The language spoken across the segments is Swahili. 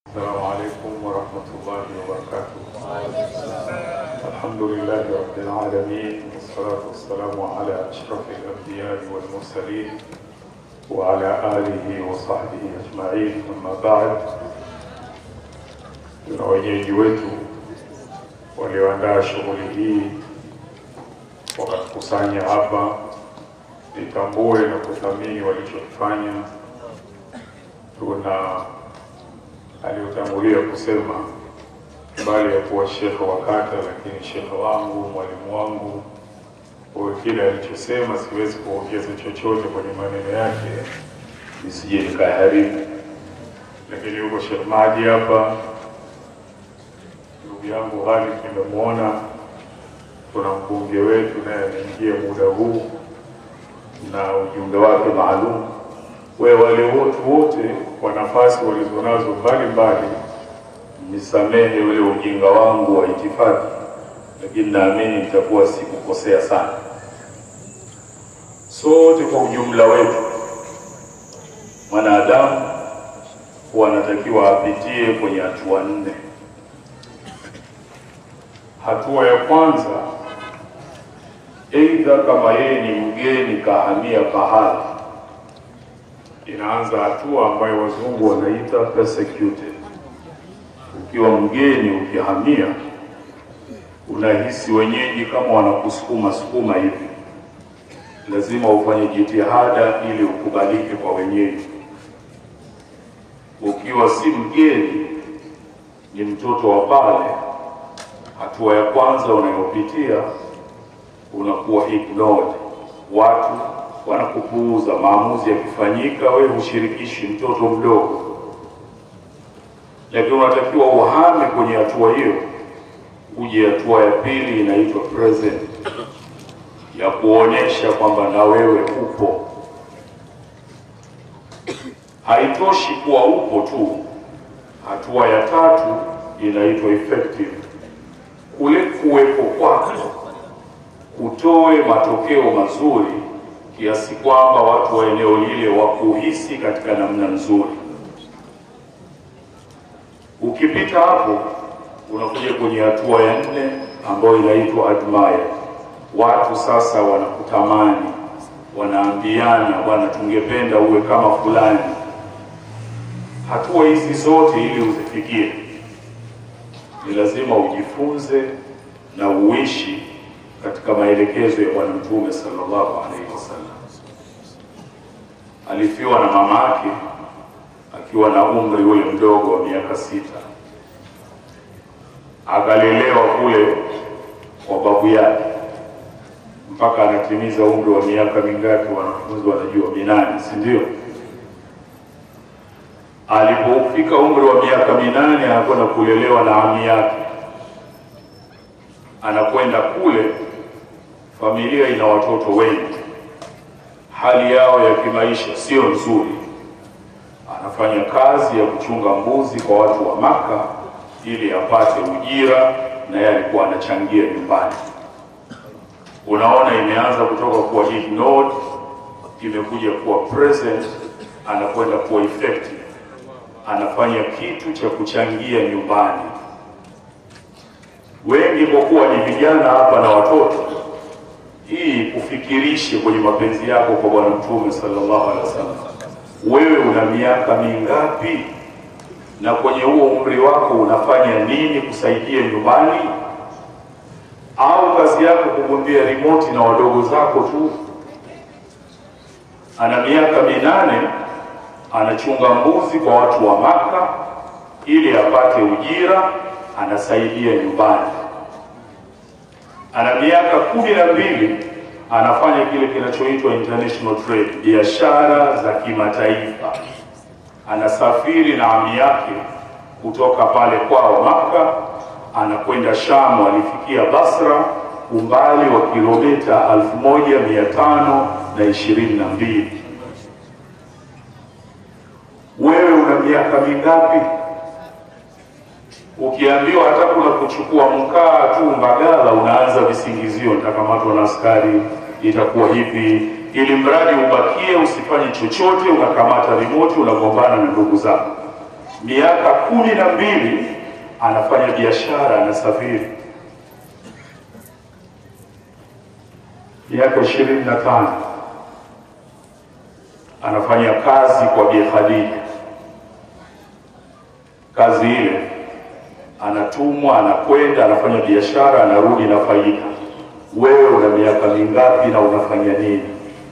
السلام عليكم ورحمة الله وبركاته الحمد لله رب العالمين والصلاة والسلام على أشرف الأنبياء والمرسلين وعلى آله وصحبه أجمعين أما بعد tuna wenyeji wetu walioandaa shughuli hii wakatukusanya hapa, nitambue na kuthamini walichokifanya. Tuna aliyotangulia kusema bali ya kuwa shekhe wa kata, lakini shekhe wangu, mwalimu wangu, kwa kile alichosema siwezi kuongeza chochote kwenye maneno yake nisije nikaharibu. Lakini yuko Sheikh Maji hapa, ndugu yangu Khalid nimemwona, kuna mbunge wetu naye ameingia muda huu na ujumbe wake maalum we wale wote wote kwa nafasi walizonazo mbalimbali, nisamehe ule ujinga wangu wa itifaki, lakini naamini nitakuwa sikukosea sana. Sote kwa ujumla wetu, mwanadamu huwa anatakiwa apitie kwenye hatua nne. Hatua ya kwanza, aidha kama yeye ni mgeni kahamia pahala inaanza hatua ambayo wazungu wanaita persecuted. Ukiwa mgeni ukihamia, unahisi wenyeji kama wanakusukuma sukuma hivi, lazima ufanye jitihada ili ukubalike kwa wenyeji. Ukiwa si mgeni, ni mtoto wa pale, hatua ya kwanza unayopitia unakuwa ignored, watu wanakupuuza. Maamuzi yakifanyika, wewe hushirikishi mtoto mdogo, lakini unatakiwa uhame kwenye hatua hiyo, uje hatua ya pili inaitwa present, ya kuonyesha kwamba na wewe upo. Haitoshi kuwa upo tu, hatua ya tatu inaitwa effective, kule kuwepo kwako kutoe matokeo mazuri kiasi kwamba watu wa eneo lile wakuhisi katika namna nzuri. Ukipita hapo, unakuja kwenye hatua ya nne ambayo inaitwa admire. Watu sasa wanakutamani, wanaambiana, bwana, tungependa uwe kama fulani. Hatua hizi zote ili uzifikie, ni lazima ujifunze na uishi katika maelekezo ya Bwana Mtume sallallahu alaihi wasallam. Alifiwa na mama yake akiwa na umri ule mdogo wa miaka sita, akalelewa kule kwa babu yake mpaka anatimiza umri wa miaka mingapi? Wanafunzi wanajua, minane, si ndio? Alipofika umri wa miaka minane, anakwenda kulelewa na ami yake, anakwenda kule familia ina watoto wengi, hali yao ya kimaisha sio nzuri. Anafanya kazi ya kuchunga mbuzi kwa watu wa Maka ili apate ujira, na yeye alikuwa anachangia nyumbani. Unaona, imeanza kutoka kuwa ignored, imekuja kuwa present, anakwenda kuwa effective, anafanya kitu cha kuchangia nyumbani. Wengi kwa kuwa ni vijana hapa na watoto hii kufikirishe kwenye mapenzi yako kwa Bwana Mtume sallallahu alaihi wasallam. Wewe una miaka mingapi? Na kwenye huo umri wako unafanya nini kusaidia nyumbani? Au kazi yako kugombea remote na wadogo zako tu? Ana miaka minane, anachunga mbuzi kwa watu wa Maka ili apate ujira, anasaidia nyumbani ana miaka kumi na mbili anafanya kile kinachoitwa international trade, biashara za kimataifa. Anasafiri na ami yake kutoka pale kwao Maka, anakwenda Shamu. Alifikia Basra umbali wa kilomita elfu moja mia tano na ishirini na mbili. Wewe una miaka mingapi? Ukiambiwa hata kuna kuchukua mkaa tu Mbagala, unaanza visingizio, nitakamatwa na askari, itakuwa hivi, ili mradi ubakie usifanye chochote, unakamata remote, unagombana na ndugu zako. miaka kumi na mbili anafanya biashara, anasafiri. Miaka ishirini na tano anafanya kazi kwa Bi Khadija. Kazi ile anatumwa, anakwenda, anafanya biashara, anarudi na faida. Wewe una miaka mingapi na unafanya nini?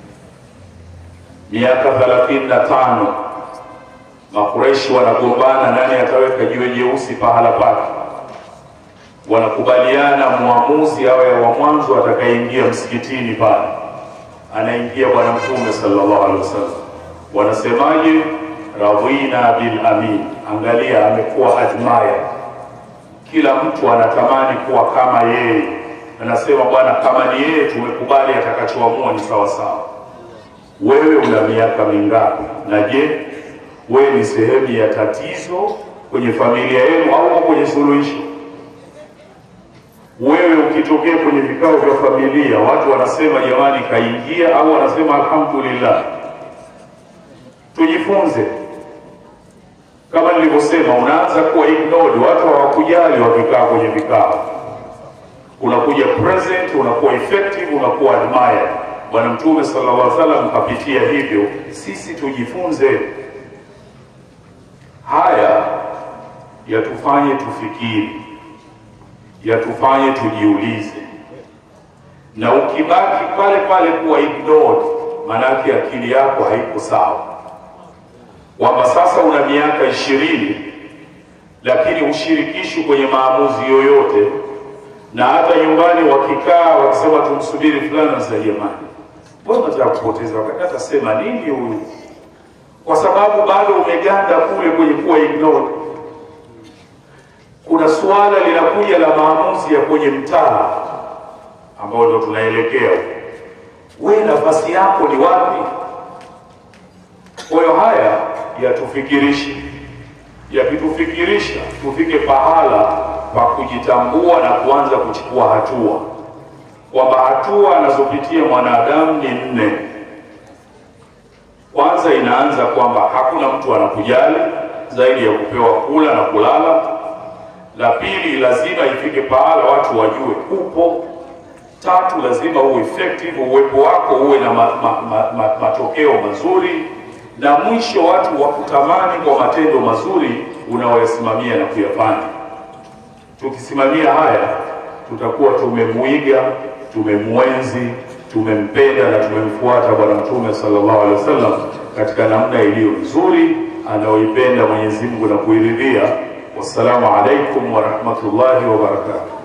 Miaka thelathini na tano Makureishi wanagombana nani ataweka jiwe jeusi pahala pake. Wanakubaliana mwamuzi awe wa mwanzo atakayeingia msikitini pale, anaingia Bwana Mtume sallallahu alaihi wasallam. Wanasemaje? radhina bil amin. Angalia, amekuwa admire, kila mtu anatamani kuwa kama yeye. Anasema bwana, kama ni yeye tumekubali, atakachoamua ni sawa sawa. Wewe una miaka mingapi? Na je wewe ni sehemu ya tatizo kwenye familia yenu au kwenye suluhisho? Wewe ukitokea kwenye vikao vya familia, watu wanasema jamani, kaingia au wanasema alhamdulillah. Tujifunze, kama nilivyosema, unaanza kuwa ignored, watu hawakujali wakikaa kwenye vikao, unakuja present, unakuwa effective, unakuwa admired. Bwana Mtume sallallahu alaihi wasallam kapitia hivyo, sisi tujifunze haya yatufanye tufikiri, yatufanye tujiulize. Na ukibaki pale pale kuwa ignored, maanake akili yako haiko sawa, kwamba sasa una miaka ishirini lakini ushirikishwi kwenye maamuzi yoyote, na hata nyumbani wakikaa wakisema tumsubiri fulani, nasema jamani, mbona nataka kupoteza wakati, atasema nini huyu kwa sababu bado umeganda kule kwenye kuwa ignored. Kuna suala linakuja la maamuzi ya kwenye mtaa ambao ndo tunaelekea, we nafasi yako ni wapi? Kwa hiyo haya yatufikirishe, yakitufikirisha tufike pahala pa kujitambua na kuanza kuchukua hatua, kwamba hatua anazopitia mwanadamu ni nne. Kwanza inaanza kwamba hakuna mtu anakujali zaidi ya kupewa kula na kulala. La pili, lazima ifike pahala watu wajue upo. Tatu, lazima uwe effective, uwepo wako uwe na ma, ma, ma, ma, matokeo mazuri, na mwisho watu wakutamani kwa matendo mazuri unaoyasimamia na kuyafanya. Tukisimamia haya, tutakuwa tumemwiga, tumemwenzi tumempenda na tumemfuata Bwana Mtume sallallahu alaihi wasallam katika namna iliyo nzuri anayoipenda Mwenyezi Mungu na kuiridhia. Wassalamu alaikum warahmatullahi wabarakatuh.